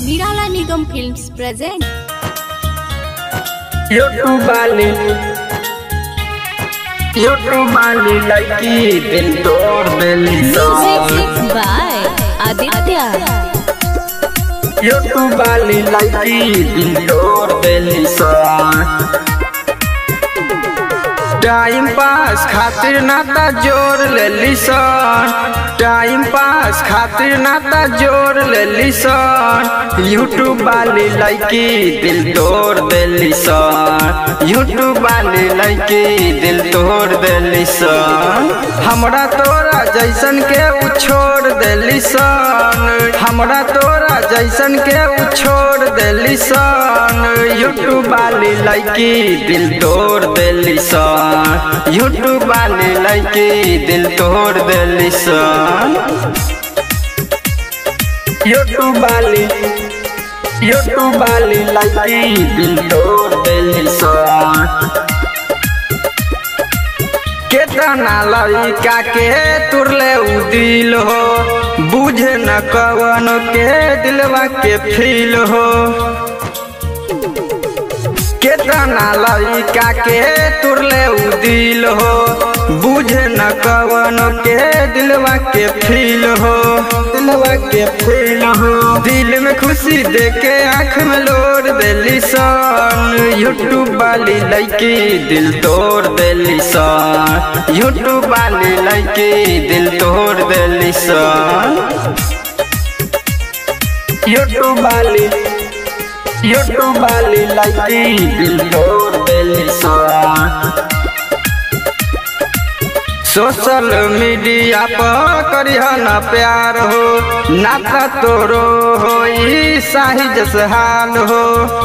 Nirala Nigam Films present YouTube वाली YouTube वाली लड़की दिल तोड़ देली Music by Aditya यूट्यूब वाली लड़की दिल तोड़ देली टाइम पास खातिर नाता जोड़ लेली सन टाइम पास खातिर नाता जोड़ लेली सन यूट्यूब वाली लड़की दिल तोड़ देली सन यूट्यूब वाली लड़की दिल तोड़ देली सन हमरा तोरा जैसन के उ छोड़ देली सन हमरा तोरा जैसन के उ छोड़ देली सन यूट्यूब वाली लड़की दिल तोड़ देली सन यूट्यूब वाली लड़की दिल तोड़ देली सन यूट्यूब वाली यूट्यूब वाली लड़की दिल तोड़ देली सन केतना लड़का के तुरले उ दिल हो बुझे न कवन के दिलवा के फील हो केतना लड़का के तुरले उ दिल हो बुझे न कवन के दिलवा के फील हो दिलवा के फील हो दिल में खुशी देके आँख में लोर देली सन यूट्यूब वाली लड़की दिल तोड़ देली सन यूट्यूब वाली लड़की दिल तोड़ देली सन यूट्यूब वाली यूट्यूब वाली लड़की दिल तोड़ देली सन सोशल मीडिया पर करिह न प्यार हो नाता तोरो हो साहिज हाल हो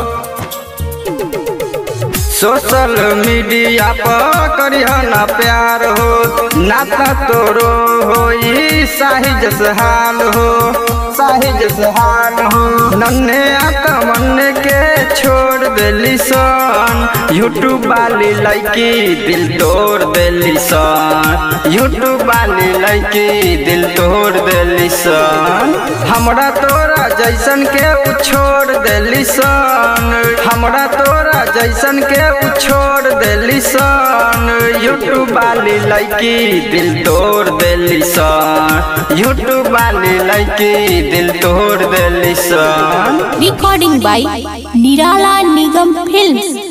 सोशल मीडिया पर करिह न प्यार हो नाता तोरो हो साहिज हाल हो साहिज हाल हो नन्हे आका मन के छोड़ देली सन यूट्यूब वाली लड़की दिल तोड़ देली सन यूट्यूब वाली लड़की दिल तोड़ देली सन हमरा तोरा जैसन के उ छोड़ देली सन हमरा तोरा जैसन के उ छोड़ देली सन यूट्यूब वाली लड़की दिल तोड़ देली सन यूट्यूब वाली लड़की दिल तोड़ देली सन Recording by Nirala Nigam Films